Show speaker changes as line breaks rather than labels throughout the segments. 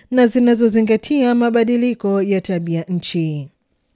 na zinazozingatia mabadiliko ya tabia nchi.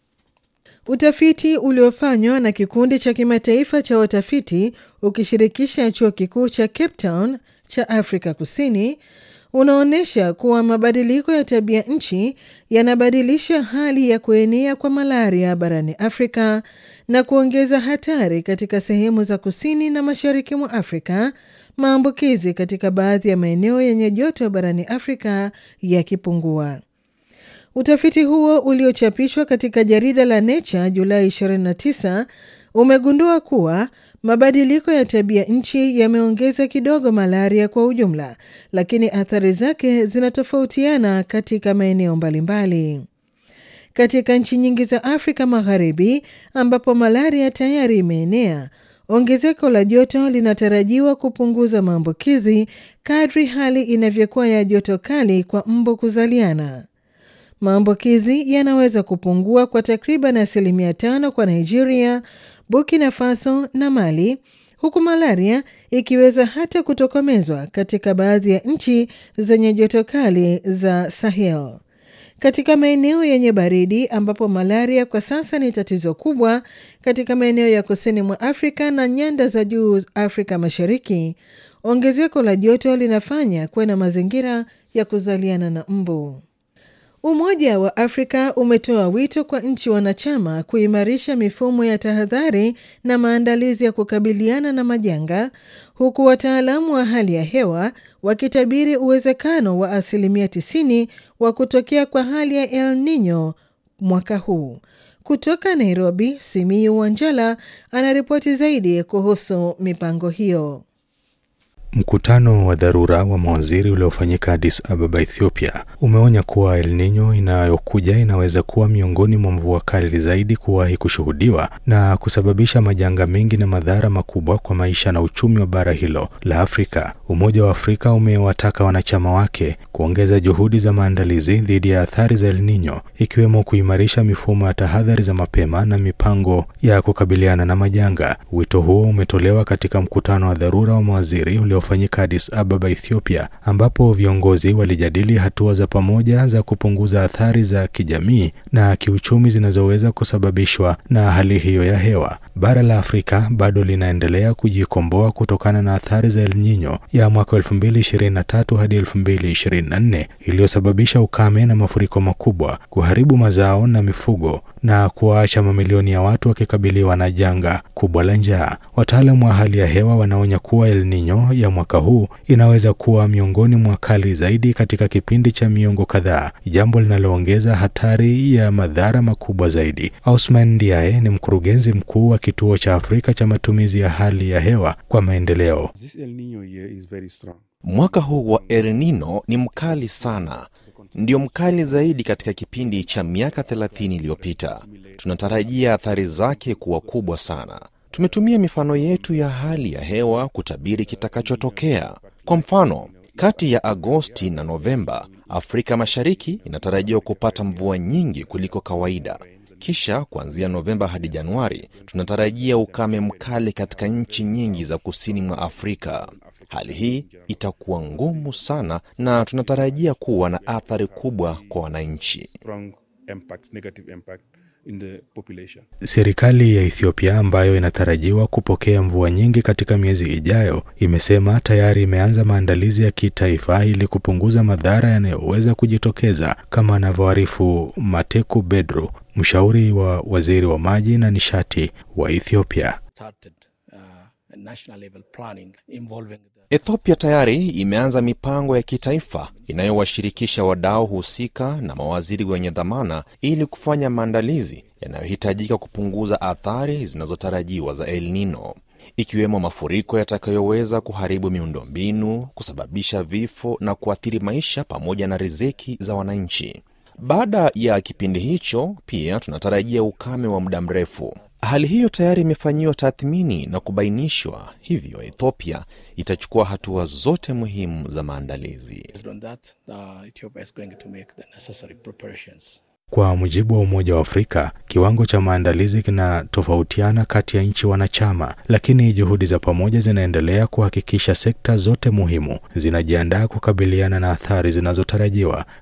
Utafiti uliofanywa na kikundi cha kimataifa cha watafiti ukishirikisha chuo kikuu cha Cape Town cha Afrika Kusini unaonyesha kuwa mabadiliko ya tabia nchi yanabadilisha hali ya kuenea kwa malaria barani Afrika na kuongeza hatari katika sehemu za kusini na mashariki mwa Afrika, maambukizi katika baadhi ya maeneo yenye joto barani Afrika yakipungua. Utafiti huo uliochapishwa katika jarida la Nature Julai 29 umegundua kuwa mabadiliko ya tabia nchi yameongeza kidogo malaria kwa ujumla, lakini athari zake zinatofautiana katika maeneo mbalimbali. Katika nchi nyingi za Afrika Magharibi ambapo malaria tayari imeenea, ongezeko la joto linatarajiwa kupunguza maambukizi kadri hali inavyokuwa ya joto kali kwa mbu kuzaliana. Maambukizi yanaweza kupungua kwa takriban asilimia tano kwa Nigeria, Burkina Faso na Mali, huku malaria ikiweza hata kutokomezwa katika baadhi ya nchi zenye joto kali za Sahel. Katika maeneo yenye baridi ambapo malaria kwa sasa ni tatizo kubwa, katika maeneo ya kusini mwa Afrika na nyanda za juu Afrika Mashariki, ongezeko la joto linafanya kuwe na mazingira ya kuzaliana na mbu. Umoja wa Afrika umetoa wito kwa nchi wanachama kuimarisha mifumo ya tahadhari na maandalizi ya kukabiliana na majanga, huku wataalamu wa hali ya hewa wakitabiri uwezekano wa asilimia 90 wa kutokea kwa hali ya El Nino mwaka huu. Kutoka Nairobi, Simiyu Wanjala anaripoti zaidi kuhusu mipango hiyo.
Mkutano wa dharura wa mawaziri uliofanyika Addis Ababa, Ethiopia, umeonya kuwa El Nino inayokuja inaweza kuwa miongoni mwa mvua kali zaidi kuwahi kushuhudiwa na kusababisha majanga mengi na madhara makubwa kwa maisha na uchumi wa bara hilo la Afrika. Umoja wa Afrika umewataka wanachama wake kuongeza juhudi za maandalizi dhidi ya athari za El Nino, ikiwemo kuimarisha mifumo ya tahadhari za mapema na mipango ya kukabiliana na majanga. Wito huo umetolewa katika mkutano wa dharura wa mawaziri ulio fanyika Addis Ababa, Ethiopia, ambapo viongozi walijadili hatua za pamoja za kupunguza athari za kijamii na kiuchumi zinazoweza kusababishwa na hali hiyo ya hewa. Bara la Afrika bado linaendelea kujikomboa kutokana na athari za El Nino ya mwaka 2023 hadi 2024 iliyosababisha ukame na mafuriko makubwa, kuharibu mazao na mifugo na kuwaacha mamilioni ya watu wakikabiliwa na janga kubwa la njaa. Wataalamu wa hali ya hewa wanaonya kuwa El Nino ya mwaka huu inaweza kuwa miongoni mwa kali zaidi katika kipindi cha miongo kadhaa, jambo linaloongeza hatari ya madhara makubwa zaidi. Ausman Ndiaye ni mkurugenzi mkuu wa kituo cha Afrika cha matumizi ya hali ya hewa kwa maendeleo.
Mwaka huu wa El Nino ni mkali sana, ndio mkali zaidi katika kipindi cha miaka 30 iliyopita. Tunatarajia athari zake kuwa kubwa sana. Tumetumia mifano yetu ya hali ya hewa kutabiri kitakachotokea. Kwa mfano, kati ya Agosti na Novemba, Afrika Mashariki inatarajiwa kupata mvua nyingi kuliko kawaida. Kisha kuanzia Novemba hadi Januari, tunatarajia ukame mkali katika nchi nyingi za kusini mwa Afrika. Hali hii itakuwa ngumu sana na tunatarajia kuwa na athari kubwa kwa wananchi.
In the population. Serikali ya Ethiopia ambayo inatarajiwa kupokea mvua nyingi katika miezi ijayo imesema tayari imeanza maandalizi ya kitaifa ili kupunguza madhara yanayoweza kujitokeza, kama anavyoarifu Mateku Bedru, mshauri wa waziri wa maji na nishati wa Ethiopia.
Ethiopia tayari imeanza mipango ya kitaifa inayowashirikisha wadau husika na mawaziri wenye dhamana ili kufanya maandalizi yanayohitajika kupunguza athari zinazotarajiwa za El Nino, ikiwemo mafuriko yatakayoweza kuharibu miundombinu, kusababisha vifo na kuathiri maisha pamoja na riziki za wananchi. Baada ya kipindi hicho, pia tunatarajia ukame wa muda mrefu. Hali hiyo tayari imefanyiwa tathmini na kubainishwa, hivyo Ethiopia itachukua hatua zote muhimu za maandalizi.
Kwa mujibu wa Umoja wa Afrika, kiwango cha maandalizi kinatofautiana kati ya nchi wanachama, lakini juhudi za pamoja zinaendelea kuhakikisha sekta zote muhimu zinajiandaa kukabiliana na athari zinazotarajiwa.